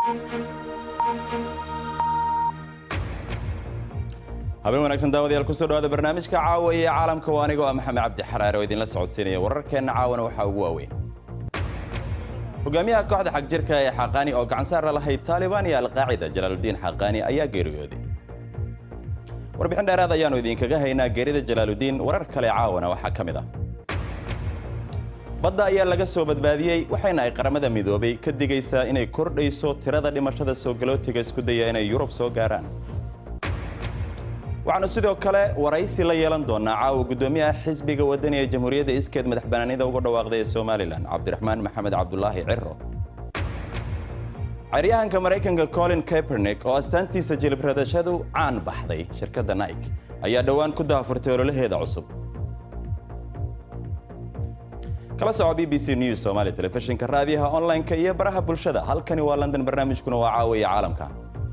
habeen wanaagsan daawadayaal kusoo dhawaada barnaamijka caawa ee caalamka waa anigoo ah maxamed cabdi xaraare oo idinla socodsiinaya wararkeenna caawana waxaa ugu waaweyn hogaamiyaha kooxda xagjirka ee xaqaani oo gacansaar la lahayd taalibaan iyo alqaacida jalaaludiin xaqaani ayaa geeriyooday warbixin dheeraad ayaannu idinkaga haynaa geerida jalaaludiin warar kale caawana waxaa ka mid ah badda ayaa laga soo badbaadiyey waxayna ay qaramada midoobay ka digaysaa inay kordhayso tirada dhimashada soo galootiga isku daya inay yurub soo gaaraan waxaanu sidoo kale waraysi la yeelan doonaa caawa guddoomiyaha xisbiga wadani ee jamhuuriyadda iskeed madax banaanida uga dhawaaqday ee somalilan cabdiraxmaan maxamed cabdulaahi ciro caryahanka maraykanka colin kaepernick oo astaantiisa jilibradashadu caan baxday shirkadda nike ayaa dhowaan ku daafurtay ololaheeda cusub kala soco b b c news somaali telefishinka raadiyaha online-ka iyo baraha bulshada halkani waa london barnaamijkuna waa caawiya caalamka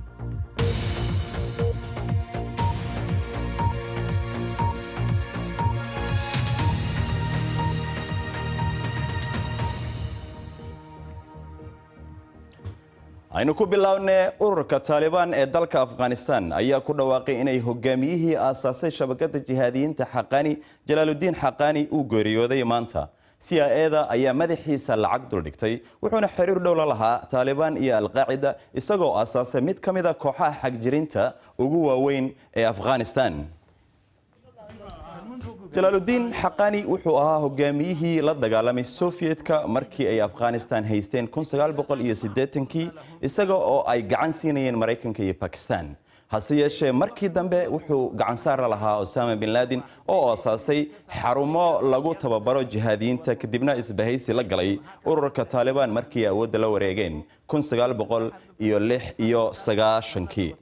aynu ku bilownay ururka taalibaan ee dalka afghanistan ayaa ku dhawaaqay inay hogaamiyihii aasaasay shabakada jihaadiyiinta xaqaani jalaaludiin xaqaani uu geeriyooday maanta c i eda ayaa madaxiisa lacag duldhigtay wuxuuna xiriir dhow la lahaa taalibaan iyo alqaacida isagoo aasaasay mid ka mida kooxaha xagjirinta ugu waaweyn ee afghanistan jalaaludiin xaqani wuxuu ahaa hogaamiyihii la dagaalamay sofiyedka markii ay afghanistan haysteen kii isaga oo ay gacan siinayeen maraykanka iyo bakistan hase yeeshee markii dambe wuxuu gacansaar la lahaa osama bin laadin oo aasaasay xarumo lagu tababaro jihaadiyiinta kadibna isbahaysi la galay ururka taalibaan markii ay awoodda la wareegeen iyo kii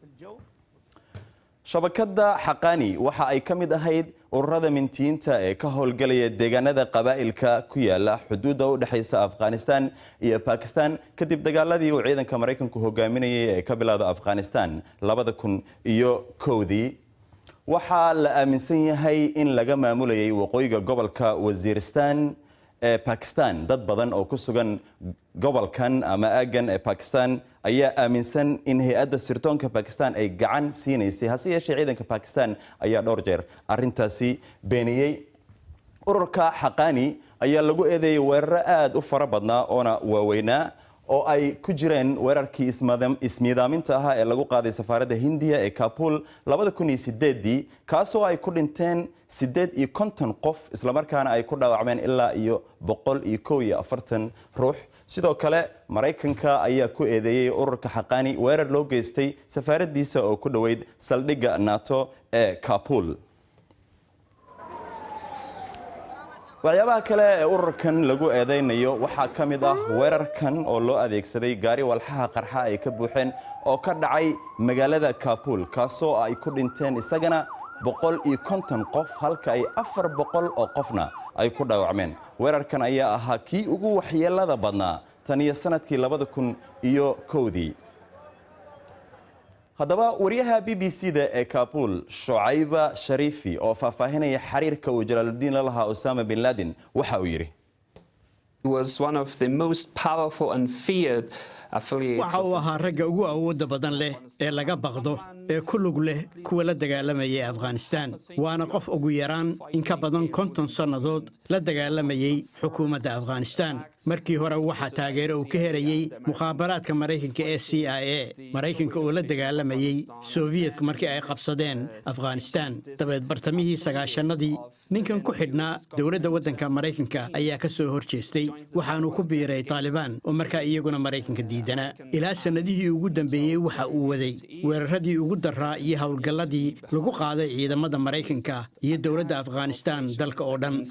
shabakadda xaqani waxa ay ka mid ahayd ururada mintiyiinta ee ka howlgalaya deegaanada qabaa'ilka ku yaala xuduudda u dhexaysa afghanistan iyo bakistan kadib dagaaladii uu ciidanka maraykanku hogaaminayay ee ka bilowda afghanistan labada kun iyo kowdii waxaa la aaminsan yahay in laga maamulayay waqooyiga gobolka wasiiristan ee bakistan dad badan oo ku sugan gobolkan ama aagan ee bakistan ayaa aaminsan in hay-adda sirdoonka bakistan ay gacan siinaysay hase yeeshee ciidanka bakistan ayaa dhowr jeer arintaasi beeniyey ururka xaqaani ayaa lagu eedeeyey weeraro aada u fara badnaa oona waaweynaa oo ay ku jireen weerarkii ismiidaaminta ahaa ee lagu qaaday safaaradda hindiya ee kabul dii kaasoo ay ku dhinteen siddeed iyo konton qof islamarkaana ay ku dhaawacmeen ilaa iyo boqol iyo kow iyo afartan ruux sidoo kale maraykanka ayaa ku eedeeyey ururka xaqaani weerar loo geystay safaaraddiisa oo ku dhoweyd saldhigga nato ee kabul waxyaabaha kale ee ururkan lagu eedeynayo waxaa ka mid ah weerarkan oo loo adeegsaday gaari walxaha qarxa ay ka buuxeen oo ka dhacay magaalada kabul kaasoo ay ku dhinteen isagana boqol iyo konton qof halka ay afar boqol oo qofna ay ku dhaawacmeen weerarkan ayaa ahaa kii ugu waxyeelada badnaa tan iyo sanadkii labada kun iyo kowdii haddaba wariyaha b b c da ee kabul shucayba shariifi oo faahfaahinaya xiriirka uu jalaaludiin la lahaa osama bin laden waxa uu yidhi waxa uu ahaa ragga ugu awoodda badan leh ee laga baqdo ee ku lug leh kuwa la dagaalamayay afghanistan waana qof ugu yaraan in ka badan konton sannadood la dagaalamayey xukuumadda afghanistan markii hore waxaa taageero uu ka herayey mukhaabaraadka maraykanka ee c i a maraykanka oo la dagaalamayey sofiyetka markii ay qabsadeen afghanistan dabeed bartamihii sagaashanadii ninkan ku xidhnaa dowladda waddanka maraykanka ayaa ka soo hor jeestay waxaanuu ku biiray taalibaan oo markaa iyaguna maraykanka diidanaa ilaa sannadihii ugu dambeeyey waxa uu waday weeraradii ugu daraa iyo howlgalladii lagu qaaday ciidamada maraykanka iyo dowladda afghanistan dalka oo dhan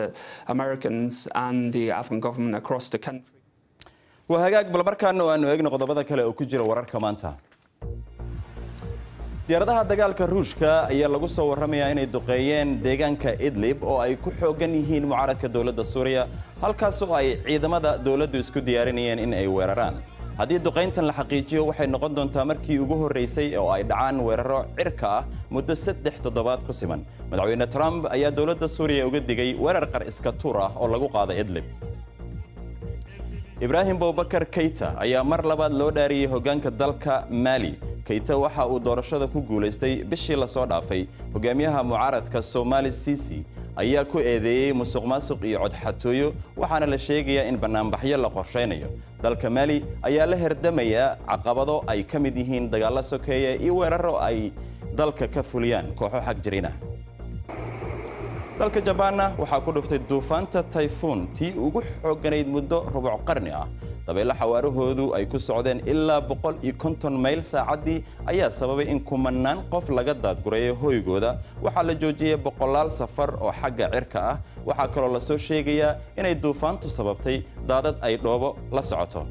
waa hagaag bal markaana aanu eegno qodobada kale oo ku jira wararka maanta diyaaradaha dagaalka ruushka ayaa lagu soo warramayaa inay duqeeyeen deegaanka idlib oo ay ku xoogan yihiin mucaaradka dowladda suuriya halkaas oo ay ciidamada dowladdu isku diyaarinayeen in ay weeraraan haddii duqayntan la xaqiijiyo waxay noqon doontaa markii ugu horraysay oo ay dhacaan weeraro cirka ah muddo saddex toddobaad ku siman madaxweyne trump ayaa dowladda suuriya uga digay weerar qar iska tuur ah oo lagu qaada idlib ibraahim bowbakar keyta ayaa mar labaad loo dhaariyey hoggaanka dalka maali keyta waxa uu doorashada ku guulaystay bishii lasoo dhaafay hogaamiyaha mucaaradka somaali sisi ayaa ku eedeeyey musuq maasuq iyo codxatooyo waxaana la sheegayaa in bannaanbaxyo la qorshaynayo dalka maali ayaa la herdamayaa caqabado ay ka mid yihiin dagaallo sokeeye iyo weeraro ay dalka ka fuliyaan kooxo xag jirina dalka jabaanna waxaa ku dhuftay duufaanta tayfuun tii ugu xoogganayd muddo rubuc qarni ah dabeyle xawaarahoodu ay ku socdeen ilaa boqol iyo konton mayl saacaddii ayaa sababay in kumanaan qof laga daadgureeyo hoygooda waxaa la joojiyey boqolaal safar oo xagga cirka ah waxaa kaloo lasoo sheegayaa inay duufaantu sababtay daadad ay dhoobo la socoto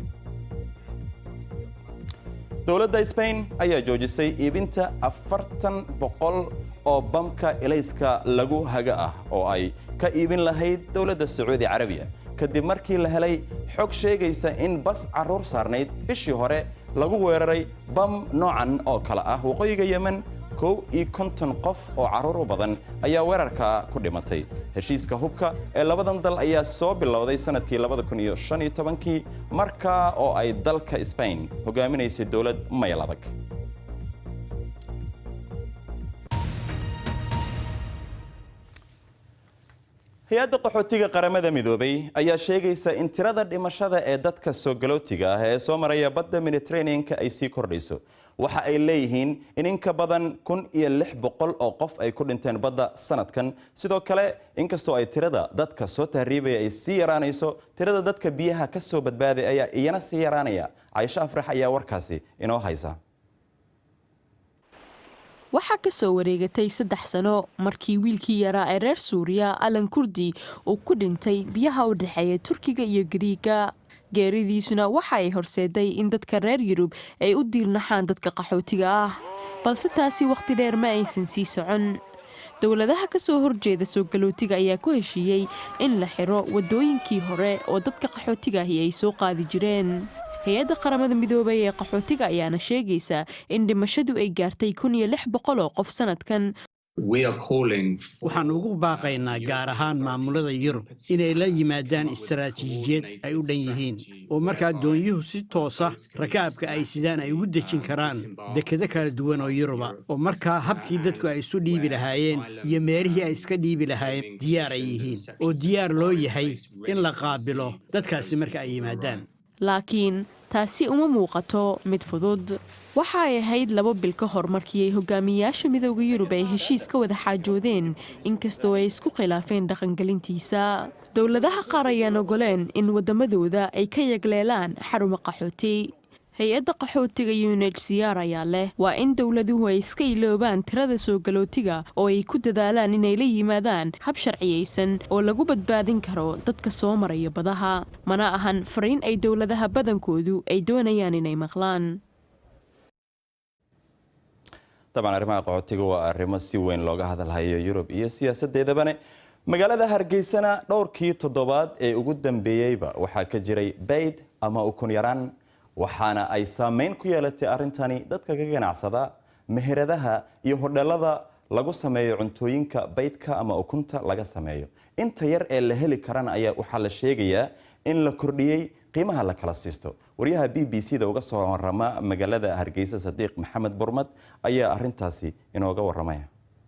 dowladda sbain ayaa joojisay iibinta afartan boqol oo bamka ilayska lagu haga ah oo ay ka iibin lahayd dowladda sacuudi carabiya kadib markii la helay xog sheegaysa in bas carruur saarnayd bishii hore lagu weeraray bam noocan oo kale ah waqooyiga yemen kow iyo konton qof oo carruur u badan ayaa weerarka ku dhimatay heshiiska hubka ee labadan dal ayaa soo bilowday sanadkii labada kun iyo shan iyo tobankii markaa oo ay dalka sbain hogaaminaysay dowlad mayl adag hay-adda qaxootiga qaramada midoobay ayaa sheegaysa in tirada dhimashada ee dadka soo galootiga ah ee soo maraya badda mediterranean-ka ay sii kordhayso waxa ay leeyihiin in in ka badan kun iyo lix boqol oo qof ay ku dhinteen badda sanadkan sidoo kale inkastoo ay tirada dadka soo tahriibaya ay sii yaraanayso tirada dadka biyaha ka soo badbaaday ayaa iyana sii yaraanaya caysho afrax ayaa warkaasi inoo haysa waxaa ka soo wareegatay saddex sano markii wiilkii yaraa ee reer suuriya alan kurdi uu ku dhintay biyaha u dhexeeya turkiga iyo gariiga geeridiisuna waxa ay horseeday in dadka reer yurub ay u diirnaxaan dadka qaxootiga ah balse taasi wakhti dheer ma aysan sii socon dowladaha ka soo horjeeda soo galootiga ayaa ku heshiiyey in la xiro waddooyinkii hore oo dadka qaxootiga ahi ay soo qaadi jireen hay-adda qaramada midoobay ee qaxootiga ayaana sheegaysa in dhimashadu ay gaartay kun iyo lix boqol oo qof sanadkan waxaan ugu baaqaynaa gaar ahaan maamulada yurub inay la yimaadaan istaraatiijiyad ay u dhan yihiin oo markaa doonyuhu si toosa rakaabka ay sidaan ay ugu dejin karaan dekado kala duwan oo yuruba oo markaa habkii dadku ay isu dhiibi lahaayeen iyo meelihii ay iska dhiibi lahaayeen diyaar ay yihiin oo diyaar loo yahay in la qaabilo dadkaasi marka ay yimaadaan laakiin taasi uma muuqato mid fudud waxa ay ahayd laba bil ka hor markii ay hogaamiyayaasha midooda yurub ay heshiis ka wada xaajoodeen inkastoo ay isku khilaafeen dhaqangelintiisa dowladaha qaar ayaan ogoleen in waddamadooda ay ka yagleelaan xaruma qaxooti hay-adda qaxootiga unhcr ayaa leh waa in dowladuhu ay iska iloobaan tirada soo galootiga oo ay ku dadaalaan inay la yimaadaan hab sharciyaysan oo lagu badbaadin karo dadka soo maraya badaha mana ahan fariin ay dowladaha badankoodu ay doonayaan inay maqlaan dabcan arrimaha qaxootiga waa arrimo si weyn looga hadalhayo yurub iyo siyaasadeedabane magaalada hargeysana dhowrkii toddobaad ee ugu dambeeyeyba waxaa ka jiray bayd ama ukun yaraan waxaana ay saameyn ku yeelatay arrintani dadka ka ganacsada meheradaha iyo hodheelada lagu sameeyo cuntooyinka baydka ama ukunta laga sameeyo inta yar ee la heli karana ayaa waxaa la sheegayaa in la kordhiyey qiimaha la kala siisto waryaha b b c da uga soo warama magaalada hargeysa sadiiq maxamed burmad ayaa arintaasi inooga waramaya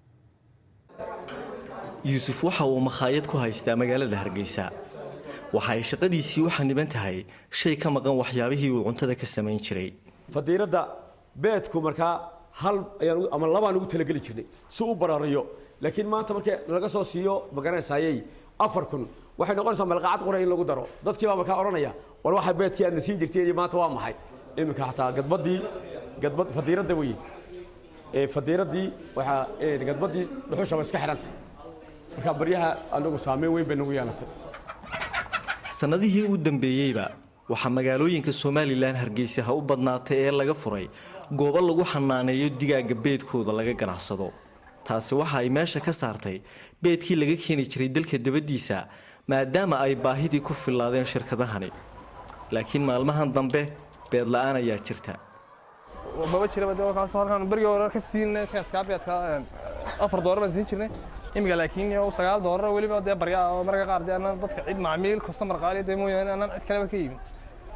yuusuf waxa uu makhaayad ku haystaa magaalada hargeysa waxa ay shaqadiisii u xaniban tahay shay ka maqan waxyaabihii uu cuntada ka samayn jiray fadiiradda beedku markaa hal ayaan ama labaan ugu talageli jirnay si u barariyo laakiin maanta markii laga soo siiyo magaranaysaayey afar kun waxay noqonaysaa malqacad qura in lagu daro dadkii baa markaa odhanaya war waxa beedkii aadna siin jirteen iyo maanta waa maxay iminka xataa gadbadii gadbad fadiiradda wey ee fadiiraddii waxaa gadbadii dhuxushaba iska xidhantay marka baryaha anagu saameyn weyn bay nagu yeelatay sannadihii u dambeeyeyba waxaa magaalooyinka somalilan hargeysa ha u badnaatay ee laga furay goobo lagu xanaaneeyo digaagga beedkooda laga ganacsado taasi waxa ay meesha ka saartay beedkii laga keeni jiray dalka dabaddiisa maadaama ay baahidii ku fillaadeen shirkadahani laakiin maalmahan dambe beed la-aan ayaa jirta maba jiraba de kaas halkan berigii hore ka siin kaaskaa beedka afar doolar baan siin jirnay imika laakiin sagaal doolar weliba dee barya oo marka qaar dee anaan dadka cid macmiil customer qaali dee mooyaane anaan cid kaleba ka iibin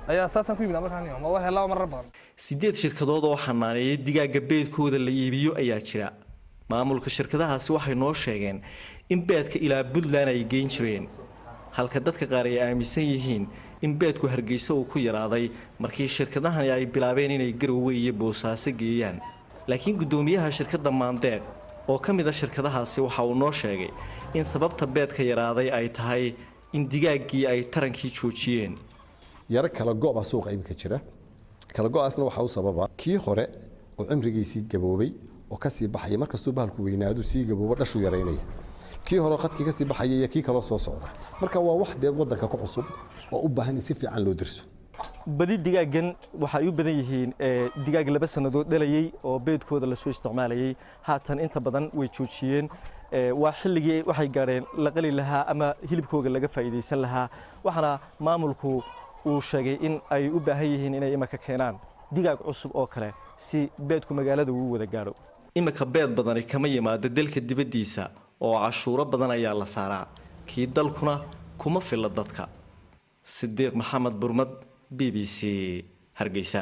ayaa saasaan ku yimid markaan ma waa helaa marar badan siddeed shirkadood oo xanaaneeya digaagga beedkooda la iibiyo ayaa jira maamulka shirkadahaasi waxay noo sheegeen in beedka ilaa puntland ay geyn jireen halka dadka qaar ay aaminsan yihiin in beedku hargeysa uu ku yaraaday markii shirkadahani ay bilaabeen inay garowe iyo boosaaso geeyaan laakiin guddoomiyaha shirkadda maandeeq oo ka mid a shirkadahaasi waxa uu noo sheegay in sababta beedka yaraaday ay tahay in digaaggii ay tarankii joojiyeen yaro kala go-baa suuqa iminka jira kala go-aasna waxaa u sababa kii hore oo cimrigiisii gaboobay oo kasii baxaya markastuu bahalku weynaadu sii gaboobo dhashuu yaraynaya kii hore qadkii kasii baxaya iyo kii kaloo soo socda marka waa wax dee wadanka ku cusub oo u baahan in si fiican loo dirso badi digaagan waxay u badan yihiin digaag laba sannadood dhalayey oo beedkooda lasoo isticmaalayay haatan inta badan way joojiyeen waa xilligii waxay gaadheen la qali lahaa ama hilibkooga laga faa'iidaysan lahaa waxaana maamulku uu sheegay in ay u baahan yihiin inay imaka keenaan digaag cusub oo kale si beedku magaalada uu wada gaadho imika beed badani kama yimaado dalka dibaddiisa oo cashuuro badan ayaa la saaraa kii dalkuna kuma filla dadka sidiiq maxamed burmad b b c hargeysa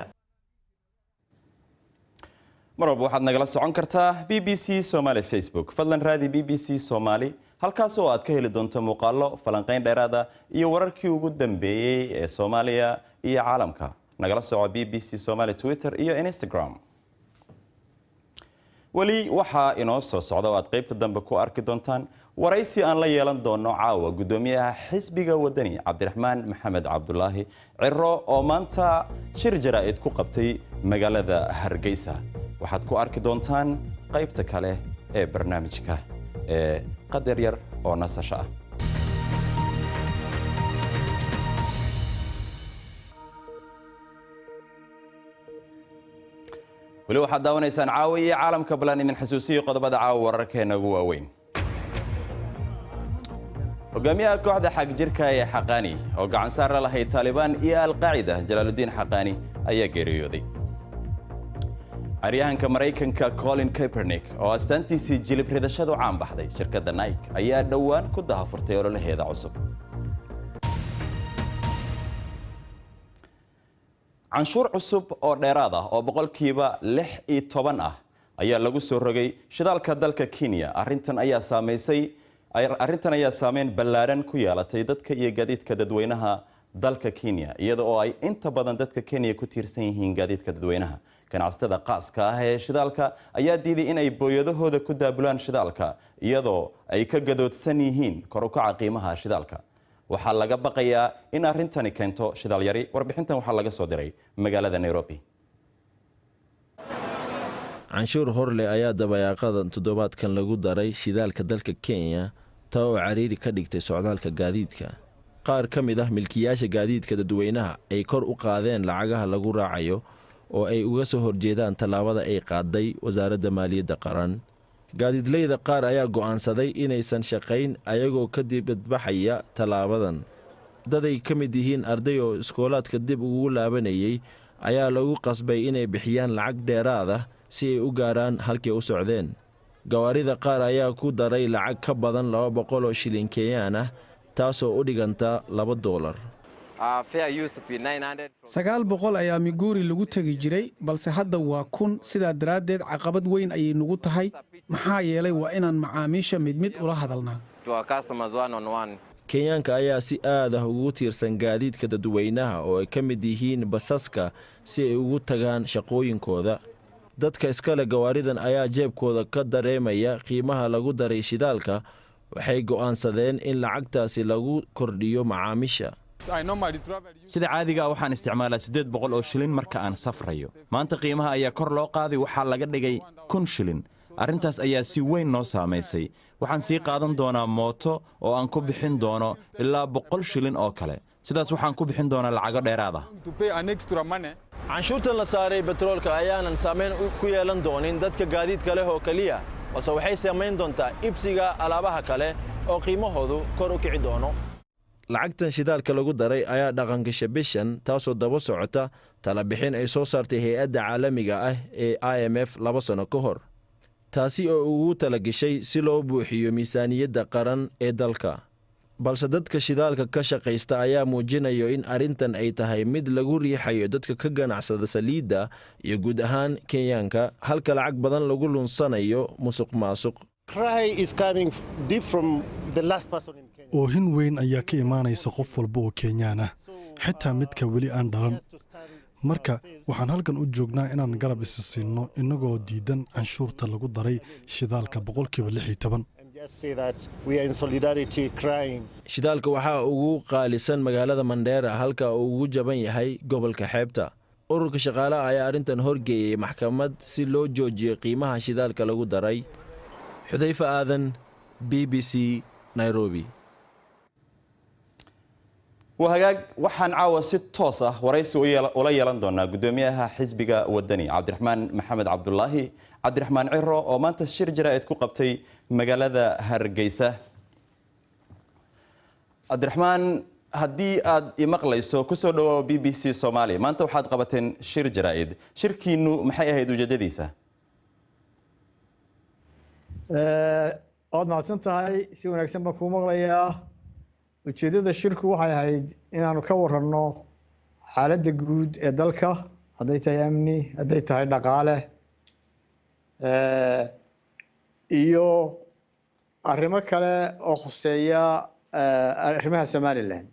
mar walba waxaad nagala socon kartaa b b c somaali facebook fadlan raadi b b c somaali halkaas oo aad ka heli doonto muuqaallo falanqayn dheeraada iyo wararkii ugu dambeeyey ee soomaaliya iyo caalamka nagala soco b b c somaali twitter iyo instagram weli waxaa inoo soo socda oo aad qaybta dambe ku arki doontaan waraysi aan la yeelan doono caawa guddoomiyaha xisbiga wadani cabdiraxmaan maxamed cabdulaahi ciro oo maanta shir jaraa'id ku qabtay magaalada hargeysa waxaad ku arki doontaan qaybta kale ee barnaamijka ee qadar yar oo nasasho ah weli waxaad daawanaysaan caawa iyo caalamka balan idin xasuusiyo qodobada caawa wararkeena ugu waaweyn hogaamiyaha kooxda xagjirka ee xaqaani oo gacan saar la lahayd taalibaan iyo alqaacida jalaaludiin xaqaani ayaa geeriyooday caryahanka maraykanka colin kaepernick oo astaantiisii jilib ridashadu caan baxday shirkadda nike ayaa dhowaan ku dahafurtay ololaheeda cusub canshuur cusub oo dheeraad ah oo boqolkiiba lix iyo toban ah ayaa lagu soo rogay shidaalka dalka kenya arintan ayaa saamaysay arrintan ayaa saameyn ballaadhan ku yeelatay dadka iyo gaadiidka dadweynaha dalka kenya iyada oo ay inta badan dadka kenya ku tiirsan yihiin gaadiidka dadweynaha ganacsatada qaaska ah ee shidaalka ayaa diiday in ay booyadahooda ku daabulaan shidaalka iyadoo ay ka gadoodsan yihiin kor u kaca qiimaha shidaalka waxaa laga baqayaa in arrintani keento shidaal yari warbixintan waxaa laga soo diray magaalada nairobi canshuur horleh ayaa dabayaaqadan toddobaadkan lagu daray shidaalka dalka kenya taa oo cariiri ka dhigtay socdaalka gaadiidka qaar ka mid ah milkiyaasha gaadiidka dadweynaha ay kor u qaadeen lacagaha lagu raacayo oo ay uga soo horjeedaan tallaabada ay qaaday wasaaradda maaliyadda qaran gaadiidleyda qaar ayaa go'aansaday inaysan shaqayn ayagoo ka dibadbaxaya tallaabadan daday ka mid yihiin arday oo iskoolaadka dib ugu laabanayay ayaa lagu qasbay inay bixiyaan lacag dheeraad ah si ay u gaarhaan halkay u socdeen gawaarida qaar ayaa ku daray lacag ka badan laba boqol oo shilin kenyaan ah taasoo u dhiganta laba doolar sagaal boqol ayaa miguuri lagu tegi jiray balse hadda waa kun sidaa daraaddeed caqabad weyn ayay nugu tahay maxaa yeelay waa inaan macaamiisha mid mid ula hadalnaa kenyaanka ayaa si aad ah ugu tiirsan gaadiidka dadweynaha oo ay ka mid yihiin basaska si ay ugu tagaan shaqooyinkooda dadka iskale gawaaridan ayaa jeebkooda ka dareemaya qiimaha lagu daray shidaalka waxay go'aansadeen in lacagtaasi lagu kordhiyo macaamiisha sida caadigaa waxaan isticmaalaa siddeed boqol oo shilin marka aan safrayo maanta qiimaha ayaa kor loo qaaday waxaa laga dhigay kun shilin arrintaas ayaa si weyn noo saamaysay waxaan sii qaadan doonaa mooto oo aan ku bixin doono ilaa boqol shilin oo kale sidaas waxaan ku bixin doonaa lacago dheeraad ah canshuurtan la saaray betroolka ayaanan saamayn ku yeelan doonin dadka gaadiidka leh oo keliya balse waxay saamayn doontaa ibsiga alaabaha kale oo qiimahoodu kor u kici doono lacagtan shidaalka lagu daray ayaa dhaqangasha bishan taasoo daba socota talabixin ay soo saartay hay-adda caalamiga ah ee i m f laba sanno ka hor taasi oo ugu talagashay si loo buuxiyo miisaaniyadda qaran ee dalka balse dadka shidaalka ka shaqaysta ayaa muujinayo in arrintan ay tahay mid lagu riixayo dadka ka ganacsada saliidda iyo guud ahaan kenyaanka halka lacag badan lagu lunsanayo musuq maasuq oohin weyn ayaa ka imaanaysa qof walba oo kenyaan ah xitaa midka weli aan dhalan marka waxaan halkan u joognaa inaan garab isi siinno innagoo diidan canshuurta lagu daray shidaalka boqolkiiba lix iyo toban shidaalka waxaa ugu qaalisan magaalada mandheera halka uu ugu jaban yahay gobolka xeebta ururka shaqaalaha ayaa arrintan horgeeyey maxkamad si loo joojiyo qiimaha shidaalka lagu daray xudayfa aadan b b c nairobi waa hagaag waxaan caawa si toos ah waraysi ula yeelan doonaa gudoomiyaha xisbiga wadani cabdiraxmaan maxamed cabdulaahi cabdiraxmaan ciro oo maanta shir jaraa'id ku qabtay magaalada hargeysa cabdiraxmaan haddii aad imaqlayso kusoo dhawaa b b c soomaaliya maanta waxaad qabateen shir jaraa'id shirkiinu maxay ahayd ujeedadiisa waad mahadsan tahay si wanaagsan baan kuu maqlayaa ujeeddada shirku waxay ahayd inaanu ka waranno xaaladda guud ee dalka hadday tahay amni hadday tahay dhaqaale iyo arrimo kale oo khuseeya arrimaha somalilan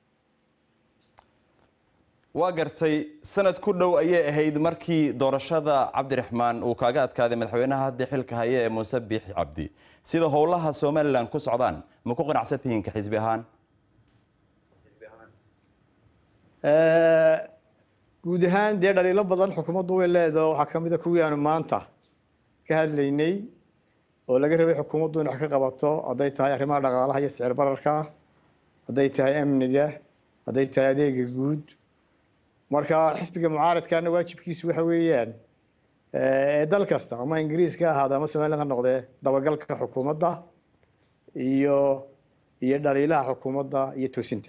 waa gartay sanad ku dhow ayay ahayd markii doorashada cabdiraxmaan uu kaaga adkaaday madaxweynaha haddii xilka haya ee muuse biixi cabdi sida howlaha somalilan ku socdaan ma ku qanacsan tihiin ka xisbi ahaan guud ahaan dee dhaliilo badan xukuumaddu way leedaho waxaa ka mid a kuwii aanu maanta ka hadlaynay oo laga rabay xukuumaddu in wax ka qabato hadday tahay arrimaha dhaqaalaha iyo sicir bararka hadday tahay amniga hadday tahay adeega guud marka xisbiga mucaaradkana waajibkiisu waxa weeyaan ee dal kasta ama ingiriiska ahaada ama somaliland ha noqdee dabagalka xukuumadda iyo iyo dhaliilaha xukuumadda iyo toosinta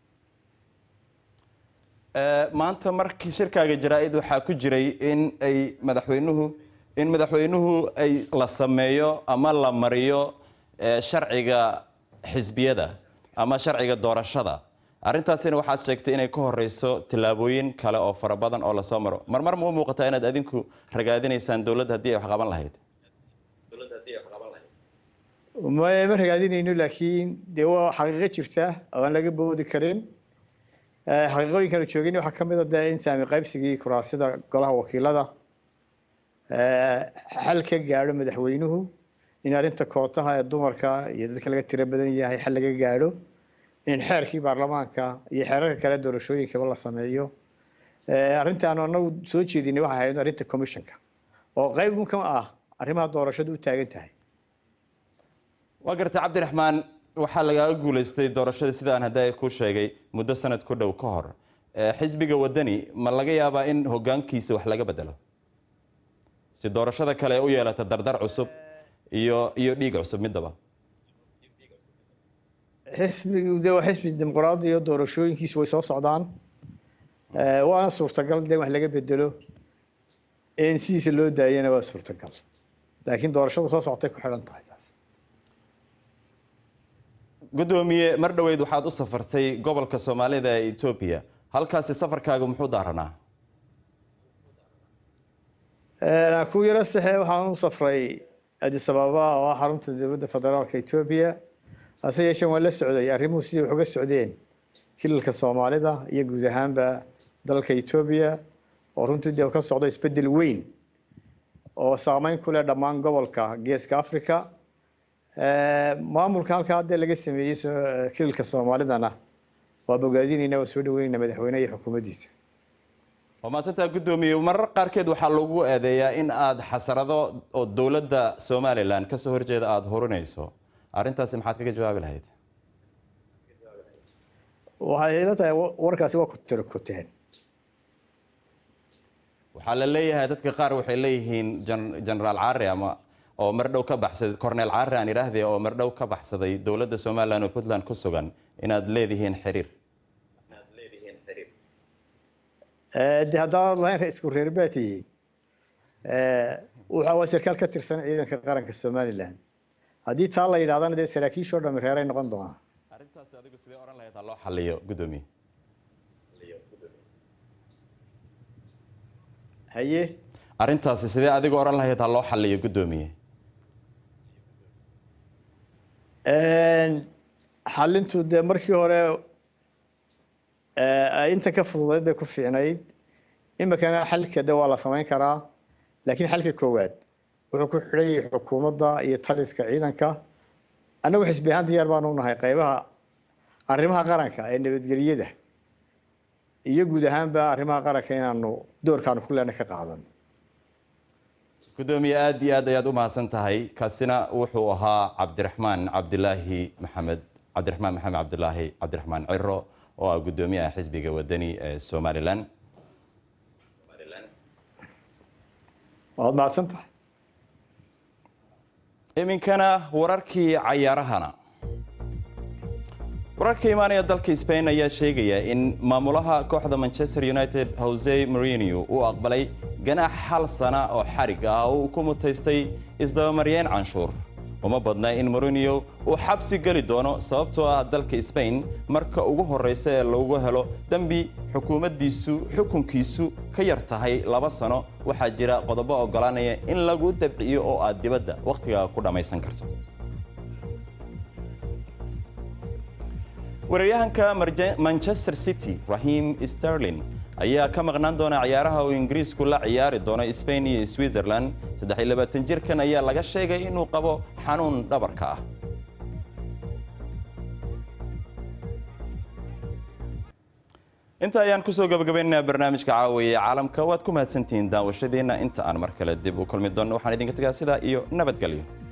maanta markii shirkaaga jaraa-id waxaa ku jiray in ay madaxweynuhu in madaxweynuhu ay la sameeyo ama la mariyo sharciga xisbiyada ama sharciga doorashada arrintaasina waxaad sheegtay inay ka horeyso tillaabooyin kale oo fara badan oo lasoo maro marmar ma u muuqataa inaad adinku ragaadinaysaan dowladda haddii ay wax qaban lahayd ma ma ragaadinayno laakiin dee waa xaqiiqo jirta oo aan laga boodi karin xaqiiqooyinkan joogin waxaa ka mid a dee in saami qaybsigii kuraasida golaha wakiilada xal ka gaadho madaxweynuhu in arrinta kootaha ee dumarka iyo dadka laga tiro badan yahay xal laga gaadho in xeerkii baarlamaanka iyo xeerarka kale doorashooyinkaba la sameeyo arrintaanu anagu soo jeedinay waxay ahayd arrinta commissionka oo qayb ka ah arrimaha doorashadu u taagan tahay waa gartay cabdiraxmaan waxaa lagaaga guuleystay doorashada sida aan hadda ku sheegay muddo sanad ku dhow ka hor xisbiga wadani ma laga yaabaa in hogaankiisa wax laga bedelo si doorashada kale u yeelata dardar cusub iyo iyo dhiig cusub midaba xisbigu de waa xisbi dimuqraadi iyo doorashooyinkiisu way soo socdaan waana suurtagal de wax laga bedelo in sidiisa loo daayana waa suurtagal laakiin doorashada soo socotay ku xidhan tahay taas gudoomiye mar dhoweyd waxaad u safartay gobolka soomaalida ee etoobiya halkaasi safarkaagu muxuu daaranaa ku yaro saxe waxaan u safray addis ababa oo ah xarunta dowladda federaalka etoobiya hase yeeshee waan la socday arrimuhu sidai wax uga socdeen kilalka soomaalida iyo guud ahaanba dalka etoobiya oo runtii dee ka socdo isbeddel weyn oo saameyn ku leh dhammaan gobolka geeska africa maamulka halkaa hadda laga sameeyey kilalka soomaalidana waa bogaadinayna waa soo dhaweynayna madaxweyneha iyo xukuumaddiisa waa maasantaa guddoomiye marar qaarkeed waxaa lagu eedeeyaa in aad xasarado oo dowladda somalilan kasoo horjeeda aada horinayso arrintaasi maxaad kaga jawaabi lahayd waxay ila tahay warkaasi waa ku tiro kuteen waxaa la leeyahay dadka qaar waxay leeyihiin generaal caari ama oo mardhow ka baxsaday cornel caari aan idhaahde oo mardhow ka baxsaday dowladda somalilan oo puntland ku sugan inaad leedihiin xiriir de haddaad lahayn isku reer baa tihiin waxa waa sarkaal ka tirsan ciidanka qaranka somalilan haddii taa la yidhahdana dee saraakiishoo dhami reeray noqon doonaa arrintaasi adigu sidee oran lahayd ha loo xaliyo gudoomiye haye arrintaasi sidee adigu oran lahayd ha loo xaliyo gudoomiye xalintu dee markii hore inta ka fududeyd bay ku fiicnayd imikana xalka de waa la samayn karaa laakiin xalka koowaad wuxuu ku xidhan yahay xukuumadda iyo taliska ciidanka annagu xisbi ahaan diyaar baanu nahay qaybaha arrimaha qaranka ee nabadgelyada iyo guud ahaanba arrimaha qaranka inaanu doorkaanu ku leena ka qaadano gudoomiye aad iyo aad ayaad u mahadsan tahay kaasina wuxuu ahaa cabdiraxmaan cabdilaahi maxamed cabdiraxmaan maxamed cabdilaahi cabdiraxmaan ciro oo ah gudoomiyaha xisbiga wadani ee somalilan waad mahadsan tahay iminkana wararkii cayaarahana wararka imaanaya dalka Spain ayaa sheegaya in maamulaha kooxda Manchester United Jose Mourinho uu aqbalay ganaax hal sana oo xarig ah oo uu ku mutaystay isdabamaryeen canshuur uma badna in Mourinho uu xabsi gali doono sababtoo ah dalka Spain marka ugu horeysa ee lagu helo dambi xukuumaddiisu xukunkiisu ka yar tahay laba sano waxaa jira qodobo ogolaanaya in lagu dabciyo oo aad dibadda wakhtiga ku dhammaysan karto weeraryahanka manchester city raheem sterling ayaa ka maqnaan doona ciyaaraha uu ingiriisku la ciyaari doono spain iyo switzerland jirkan ayaa laga sheegay inuu qabo xanuun dhabarka ah inta ayaan kusoo gabagabaynaynaa barnaamijka caawiye caalamka waad ku mahadsantihiin daawashadiina inta aan mar kale dib u kulmi doonno waxaan idinka tegaa sidaa iyo nabadgelyo